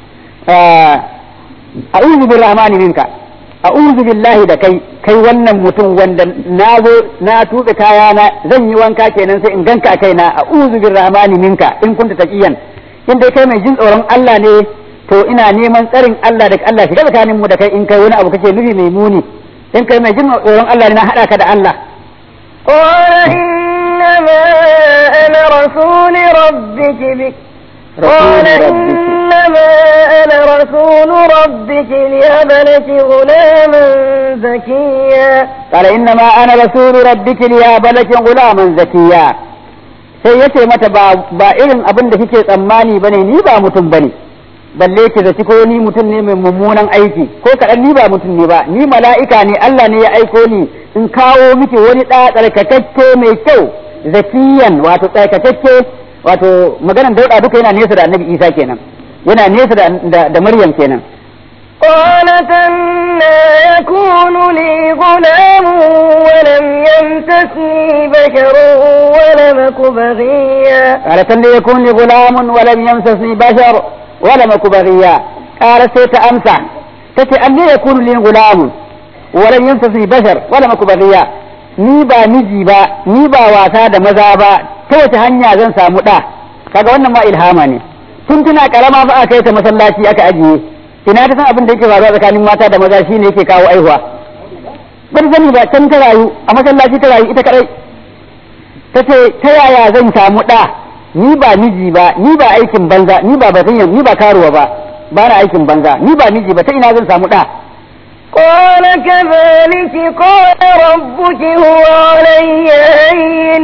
a'udhu birrahmani minka a'udhu billahi da kai kai wannan mutum wanda na zo na tuɓe kaya na zan yi wanka kenan sai in ganka kai na a'udhu birrahmani minka in kunta taqiyan in dai kai mai jin tsoron Allah ne to ina neman tsarin Allah da Allah shiga tsakanin mu da kai in kai wani abu kake nufi mai muni in kai mai jin tsoron Allah ne na hada ka da Allah قال إنما أنا رسول ربك بك قال إنما أنا رسول ربك لهب لك غلاما زكيا قال إنما أنا رسول ربك لهب لك غلاما زكيا sai ya ce mata ba irin abin da kike tsammani bane ni ba mutum bane balle ki zaci ko ni mutum ne mai mummunan aiki ko kaɗan ni ba mutum ne ba ni mala'ika ne Allah ne ya aiko ni in kawo miki wani ɗa tsarkakakke mai kyau zakiyan wato tsarkakakke wato maganan dauɗa duka yana nesa da annabi isa kenan yana nesa da, da, Maryam kenan قالت أنا يكون لي غلام ولم يمسسني بشر ولم أك بغيا قالت لي يكون لي غلام ولم يمسسني بشر ولم أك بغيا قالت سيت أمسى تتي أن يكون لي غلام ولم يمسسني بشر ولم أك بغيا ni ba miji ba ni ba wasa da maza ba ta wace hanya zan samu ɗa kaga wannan ma ilhama ne tun tuna karama fa aka yi ta masallaci aka ajiye ina ta san abin da yake faruwa tsakanin mata da maza shine yake kawo aihuwa ban sani ba can ta rayu a masallaci ta rayu ita kadai ta ce ta yaya zan samu ɗa ni ba miji ba ni ba aikin banza ni ba batun ni ba karuwa ba ba na aikin banza ni ba miji ba ta ina zan samu ɗa قال كذلك قال ربك هو علي هين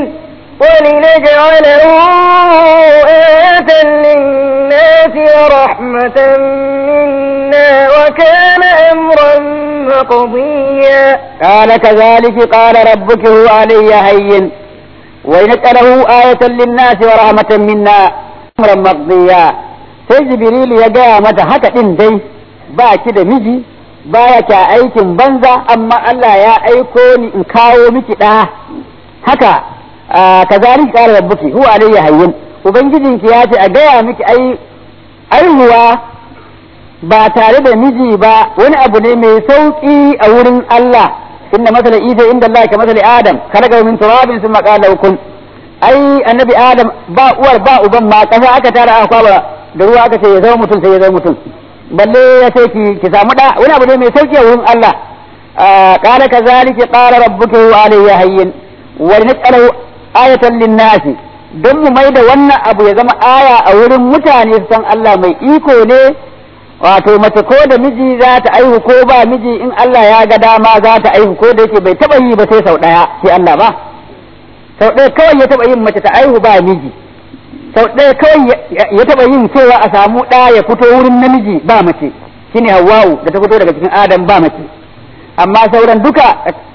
ولنجعله آية للناس ورحمة منا وكان أمرا مقضيا قال كذلك قال ربك هو علي هين ولنجعله آية للناس ورحمة منا أمرا مقضيا sai jibrilu ya gaya mata haka ɗin dai ba ki da miji baya ta aikin banza amma Allah ya aiko ni in kawo miki ɗa haka kazalik qala rabbuki huwa alayya hayyin ubangijinki ya ce a gaya miki ai aihuwa ba tare da miji ba wani abu ne mai sauki a wurin Allah inna masala isa inda Allah ka masala adam khalaqa min turabin thumma qala kun ai annabi adam ba uwar ba uban ma kasa aka tara aka kwaba da ruwa aka ce ya zama mutum sai ya zama mutum balle ya ce ki ki samu da wani abu ne mai sauki a wurin Allah qala kazalika qala rabbuka huwa alayya hayyin wa naj'alahu ayatan lin-nasi don mu mai da wannan abu ya zama aya a wurin mutane su san Allah mai iko ne wato mace ko da miji za ta aihu ko ba miji in Allah ya ga dama za ta aihu ko da yake bai taba yi ba sai sau daya sai Allah ba sau ɗaya kawai ya taba yin mace ta aihu ba miji sau ɗaya kawai ya taɓa yin cewa a samu ɗa ya fito wurin namiji ba mace shine hawwa'u da ta fito daga cikin adam ba mace amma sauran duka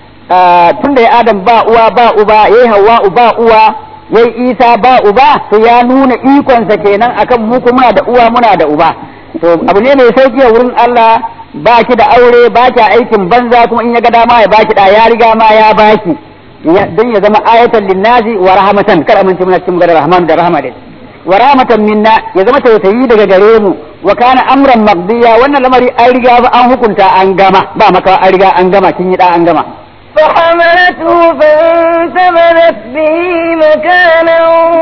tun da ya adam ba uwa ba uba yayi hawwa'u ba uwa yayi isa ba uba to ya nuna ikonsa kenan akan mu muna da uwa muna da uba to abu ne mai sauki a wurin Allah ba ki da aure ba ki aikin banza kuma in ya ga dama ya baki da ya riga ma ya baki don ya zama ayatan linnasi wa rahmatan kar amince muna cikin magana rahman da rahama dai wa rahmatan minna ya zama tausayi daga gare mu wa kana amran maqdiya wannan lamari an riga ba an hukunta an gama ba maka an riga an gama kin yi da an gama فحملته فانتبذت به مكانا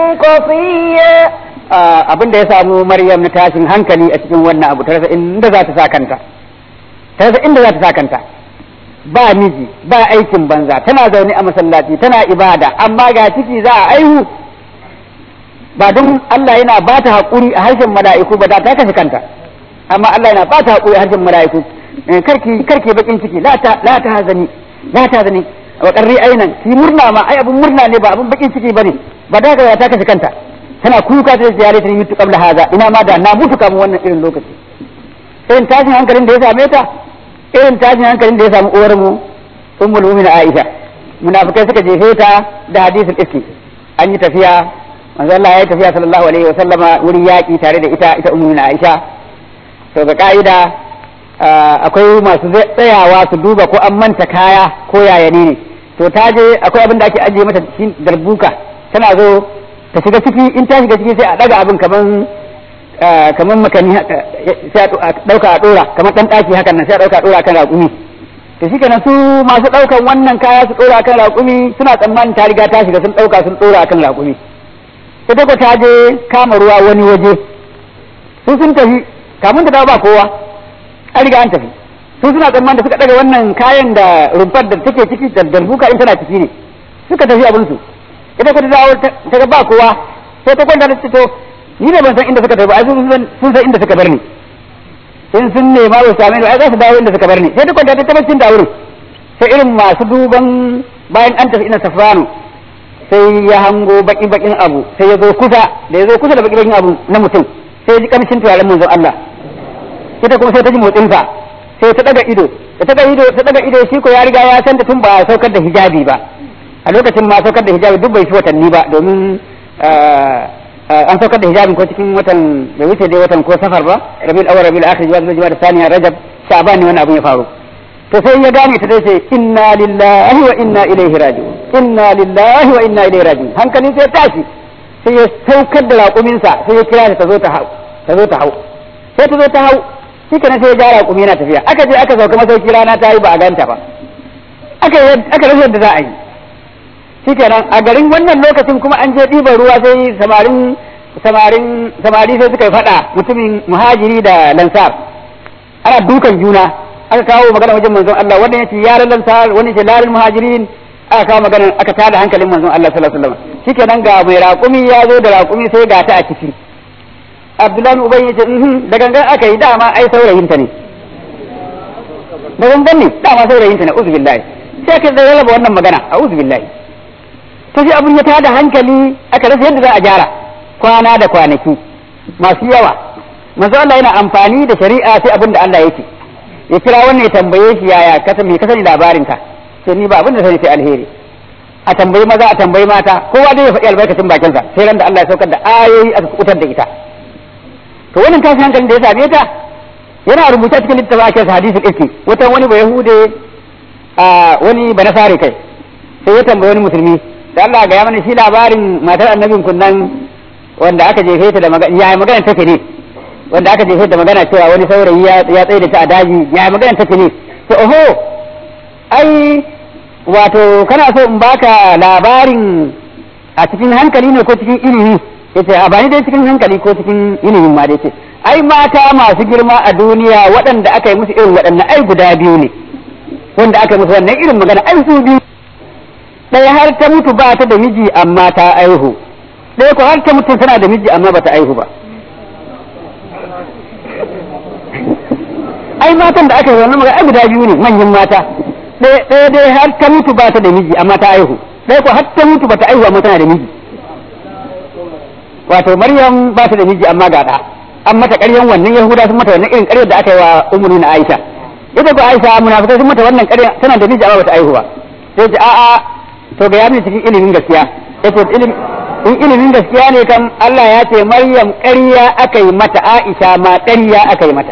قصيا abin da ya samu Maryam na tashin hankali a cikin wannan abu ta rasa inda za ta sa kanta ta rasa inda za ta sa kanta ba miji ba aikin banza tana zaune a masallaci tana ibada amma ga ciki za a aihu ba don Allah yana ba ta haƙuri a harshen mala'iku ba da ta kashe kanta amma Allah yana ba ta haƙuri a harshen mala'iku karki karki bakin ciki la ta la ta hazani la ta hazani wa qarri ainan ki murna ma ai abun murna ne ba abun bakin ciki bane ba da ga ta kashe kanta tana kuka ta ziyare ta mutu qabla haza ina ma da na mutu kamar wannan irin lokaci irin tashin hankalin da ya same ta irin tashin hankalin da ya samu uwar mu ummul mu'minin Aisha munafikai suka jefe ta da hadisul iski an yi tafiya manzo Allah ya yi tafiya sallallahu alaihi wa sallama wurin yaki tare da ita ita ummul Aisha to ga ka'ida akwai masu tsayawa su duba ko an manta kaya ko yaya ne to ta je akwai abin da ake ajiye mata cikin darbuka tana zo ta shiga ciki in ta shiga ciki sai a daga abin kaman kamar makani sai a dauka a dora kamar dan daki hakan nan sai a dauka a dora kan raƙumi to shi kenan su masu daukan wannan kaya su dora kan raƙumi suna tsammanin ta riga ta shiga sun dauka sun dora kan raƙumi ita ko ta je kama ruwa wani waje su sun tafi kamun ta dawo ba kowa an riga an tafi su suna tsammanin da suka daga wannan kayan da rumfar da take ciki da darbuka in tana ciki ne suka tafi abin su ita ko ta dawo ta ga ba kowa sai ta kwanta da to ni da ban san inda suka tafi ai sun san inda suka bar ni in sun nema ba same ni ai za su dawo inda suka bar ni sai ta kwanta ta tabbacin da wurin sai irin masu duban bayan an tafi ina safrano sai ya hango baki bakin abu sai ya zo kusa da ya zo kusa da baki bakin abu na mutum sai ya ji kamshin turaren manzon Allah ita kuma sai ta ji motsin sa sai ta daga ido da ta daga ido ta daga ido shi ko ya riga ya san da tun ba saukar da hijabi ba a lokacin ma saukar da hijabi duk bai shi watanni ba domin an saukar da hijabin ko cikin watan bai wuce dai watan ko safar ba rabiul awwal rabiul akhir zuwa zuwa da saniya rajab sha'ban ne wannan abin ya faru to sai ya gane ta ce inna lillahi wa inna ilaihi raji'un inna lillahi wa inna ilaihi raji'un hankalin sai ya tashi sai ya saukar da raƙuminsa sai ya kira ta zo ta hau ta zo ta hau sai ta zo ta hau shi kenan sai ya ja raƙumi yana tafiya aka je aka sauka masauki rana ta yi ba a ganta ba aka aka rasa yadda za a yi shi kenan a garin wannan lokacin kuma an je ɗiban ruwa sai samarin samarin samari sai suka yi faɗa mutumin muhajiri da lansar ana dukan juna aka kawo magana wajen manzon Allah wannan yace yaran lansar wani yace larin muhajirin aka kawo magana aka tada hankalin manzon Allah sallallahu alaihi wasallam shikenan ga mai raƙumi ya zo da raƙumi sai ga ta a ciki Abdullahi Ubay yace mhm da gangan aka yi dama ai saurayin ta ne da gangan ne dama saurayin ta ne uzu billahi sai aka zai raba wannan magana a uzu billahi to sai abun ya tada hankali aka rasa yadda za a gyara kwana da kwanaki masu yawa manzo Allah yana amfani da shari'a sai abin da Allah yake ya kira wannan ya tambaye shi yaya ka me ka sani labarin ka sai ni ba abin da sani sai alheri a tambayi maza a tambayi mata kowa dai ya faɗi albarkacin bakinsa sai ran da Allah ya saukar da ayoyi aka kutar da ita to wannan tashin hankalin da ya same ta yana rubuta cikin littafin ake hadisi kake wata wani ba yahude a wani ba nasare kai sai ya tambayi wani musulmi da Allah ga ya mana shi labarin matar annabin kunnan wanda aka jefe ta da magana ya magana take ne wanda aka jefe da magana cewa wani saurayi ya tsaye da ta a daji ya magana take ne to oho ai wato kana so in baka labarin a cikin hankali ne ko cikin ilimi yace a bani dai cikin hankali ko cikin ilimin ma dai ce ai mata masu girma a duniya waɗanda aka yi musu irin waɗannan ai guda biyu ne wanda aka yi musu wannan irin magana ai su biyu ɗaya har ta mutu ba ta da miji amma ta aihu ɗaya ko har ta mutu tana da miji amma ba ta aihu ba ai matan da aka yi wannan magana ai guda biyu ne manyan mata ɗaya dai har ta mutu ba ta da miji amma ta aihu ɗaya ko har ta mutu ba ta aihu amma tana da miji wato maryam ba ta da miji amma ga ɗa an mata ƙaryan wannan yahuda sun mata wannan irin ƙaryar da aka yi wa ummu na aisha ita ko aisha munafikai sun mata wannan ƙarya tana da miji amma ba ta aihu ba sai ce a'a to ga yamin cikin ilimin gaskiya yace ilimin in ilimin gaskiya ne kan Allah ya ce maryam ƙarya aka yi mata aisha ma ƙarya aka yi mata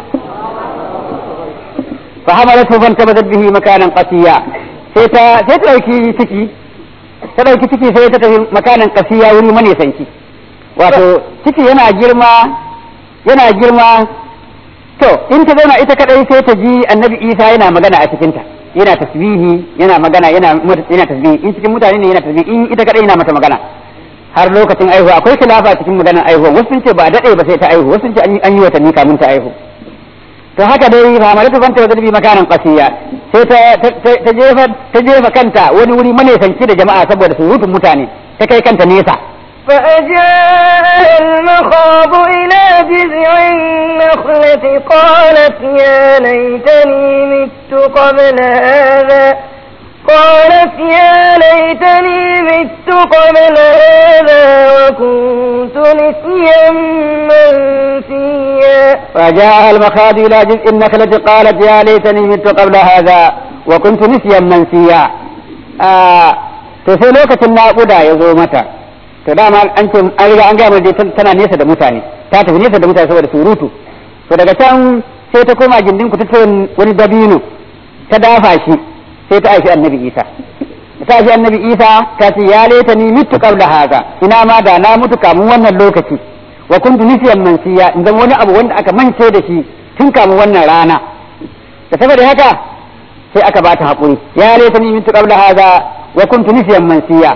فحملته فانتبذت به مكانا قصيا sai ta sai ta dauki ciki ta dauki ciki sai ta tafi makanan kasiya wuri mane sanki wato ciki yana girma yana girma to in ta zauna ita kadai sai ta ji annabi Isa yana magana a cikinta yana tasbihi yana magana yana yana tasbihi in cikin mutane ne yana tasbihi in ita kadai yana mata magana har lokacin aihuwa akwai khilafa cikin maganar aihuwa wasu sun ce ba dade ba sai ta aihu wasu sun ce an yi watanni kamin ta aihu to haka dai famalatu fanta wa zarbi makanan qasiya sai ta ta jefa ta jefa kanta wani wuri manesanci da jama'a saboda surutun mutane ta kai kanta nesa فأجاء المخاض إلى جذع النخلة قالت يا ليتني مت قبل هذا قالت يا ليتني مت قبل هذا وكنت نسيا منسيا فجاء المخاض إلى جزء النخلة قالت يا ليتني مت قبل هذا وكنت نسيا منسيا to sai lokacin naƙuda ya zo mata to dama an ce an riga an gama dai tana nesa da mutane ta tafi nesa da mutane saboda surutu to daga can sai ta koma gindin ku ta wani dabino ta dafa shi sai ta aishi annabi isa ta aishi annabi isa ta ce ya laita ni mitu qabla haza ina ma da na mutu kamun wannan lokaci wa kuntu nisiyan mansiya in zama wani abu wanda aka mance da shi tun kamun wannan rana da saboda haka sai aka bata hakuri ya laita ni mitu qabla haza wa kuntu nisiyan mansiya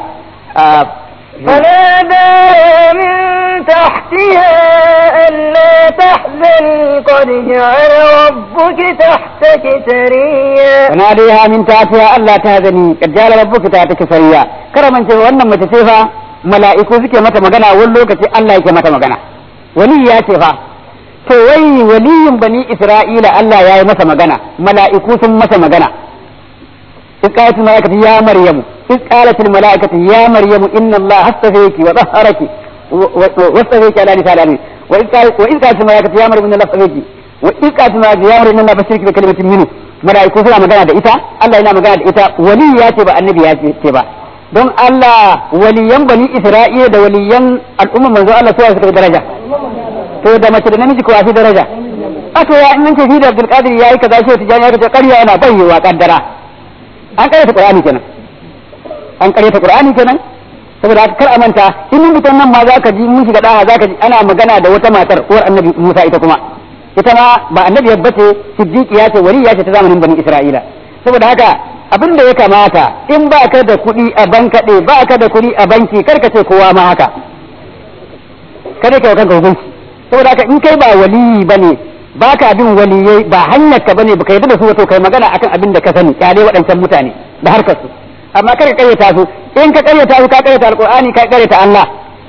فناداها من تحتها ألا تحزني قد جعل ربك تحتك سريا وناديها من تحتها ألا تهزني قد جعل ربك تحتك سريا كرما ce wannan mace ce fa mala'iku suke mata magana wani lokaci Allah yake mata magana wali ya ce fa to wai waliyin bani Isra'ila Allah ya yi masa magana mala'iku sun masa magana إذ الملائكة يا مريم إذ قالت الملائكة يا مريم إن الله اصطفيك وطهرك واصطفيك على نساء العالمين وإذ قالت وإذ قالت الملائكة يا مريم إن الله اصطفيك وإذ قالت الملائكة يا مريم إن الله بشرك بكلمة منه mala'iku suna magana da ita Allah yana magana da ita wali ya ce ba annabi ya ce ba don Allah waliyan bani Isra'ila da waliyan al'umma manzo Allah su suka daraja to da mace da namiji ko fi daraja a to ya in ce shi da Abdul Qadir yayi kaza shi tijani ya ce ƙarya yana bayyewa kaddara an ƙaryata Qur'ani kenan an ƙaryata Qur'ani kenan saboda haka kar a manta in mutum nan ma zaka ji mun shiga daha zaka ji ana magana da wata matar uwar annabi Musa ita kuma ita ma ba annabi yabba ce siddiqiya ce waliya ce ta zamanin bani Isra'ila saboda haka abin da ya kamata in ba ka da kuɗi a bankaɗe ba ka da kuɗi a banki kar ka ce kowa ma haka kada ka kanka hukunci saboda haka in kai ba waliyi bane ba ka bin waliyai ba hanyar ka bane baka yarda da su wato kai magana akan abin da ka sani kyale waɗancan mutane da harkar su amma kada ka karyata su in ka karyata su ka karyata alqur'ani ka karyata Allah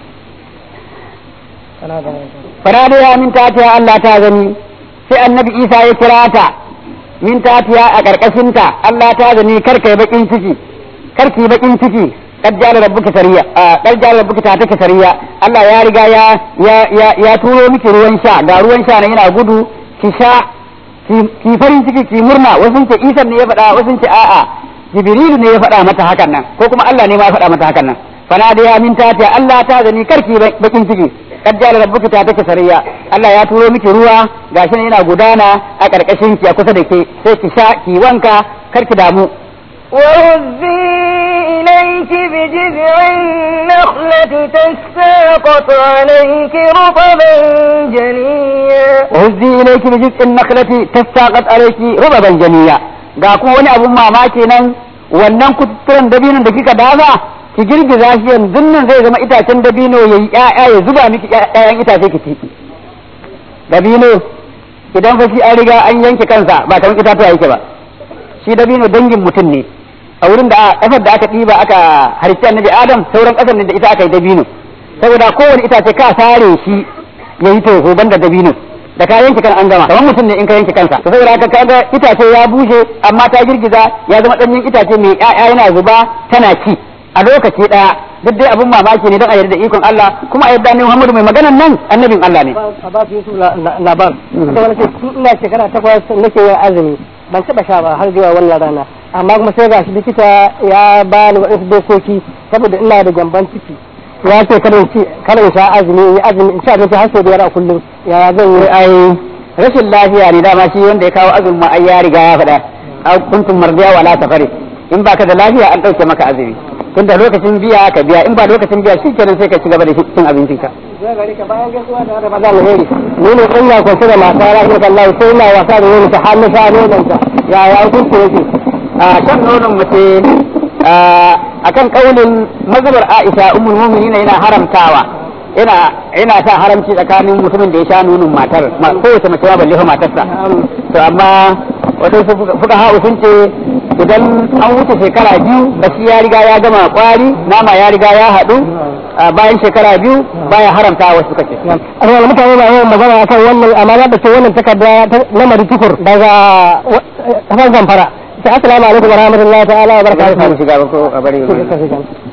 farada ya min tatiya Allah ta gani sai annabi Isa ya kira ta min tatiya a karkashin ta Allah ta gani kar kai bakin ciki kar ki bakin ciki kad jala rabbuka sariya kad jala rabbuka ta take sariya Allah ya riga ya ya ya turo miki ruwan sha ga ruwan sha ne yana gudu ki sha ki farin ciki ki murna wasu ce Isa ne ya faɗa wasu ce a'a Jibrilu ne ya faɗa mata hakan nan ko kuma Allah ne ma ya faɗa mata hakan nan fana da ya min tatiya Allah ta gani karki bakin ciki kad jala rabbuka ta take sariya Allah ya turo miki ruwa gashi ne yana gudana a karkashin ki a kusa da ke sai ki sha ki wanka karki damu وهزي إليك بجذع النخلة تساقط عليك رطبا جنيا وهزي إليك بجذع النخلة تساقط عليك رطبا جنيا ga kuma wani abun mamaki nan wannan kututturen dabinon da kika daza ki girgiza shi yanzu nan zai zama itacen dabino yayi ƴaƴa ya zuba miki ƴaƴan itace ki ciki dabino idan fa shi an riga an yanke kansa ba kamar itatuwa yake ba shi dabino dangin mutum ne a wurin da kasar da aka ɗiba aka harshe annabi adam sauran kasar ne da ita aka yi dabino saboda kowane itace ka sare shi ya yi toho banda dabino da ka yanke kan an gama kamar mutum ne in ka yanke kansa to saboda haka kaga itace ya bushe amma ta girgiza ya zama ɗanyen itace mai ƴaƴa yana zuba tana ci a lokaci ɗaya duk dai abin mamaki ne don a yarda da ikon Allah kuma a yarda ne Muhammadu mai maganan nan annabin Allah ne a ba su yusuf labar ita wani ce tun ina shekara takwas nake yin azumi ban taɓa sha ba har zuwa wannan rana amma kuma sai gashi likita ya ba ni waɗansu dokoki saboda ina da gyamban ciki ya ce kada in ci kada in sha azumi in yi azumi in ci abinci har sau biyar a kullum ya zan yi ai rashin lafiya ne dama shi wanda ya kawo azumin ma ai ya riga ya faɗa a kuntum mardiya wala safari in baka da lafiya an ɗauke maka azumi tunda lokacin biya ka biya in ba lokacin biya shi kenan sai ka ci gaba da cin abincinka zai gari ka bayan gaisuwa da Ramadan alheri ni ne ina kwance da mata rahmatu Allah sai ina wasa da nono ta hannu sa nonon ta ya ya hukunci yake a shan nonon mace a kan kaulin mazhabar Aisha ummul mu'minin yana haramtawa yana yana sa haramci tsakanin mutumin da ya sha nonon matar kowace mace ma balle fa matarsa to amma wato fuka ha'u sun ce idan an wuce shekara biyu bashi ya riga ya gama kwari nama ya riga ya haɗu bayan shekara biyu baya haramta wasu suka ce amma mutane ba yawan magana akan wannan amma da ce wannan takarda na mari tukur daga kafar zamfara sai assalamu alaikum wa rahmatullahi ta'ala wa barakatuhu shiga ko a bari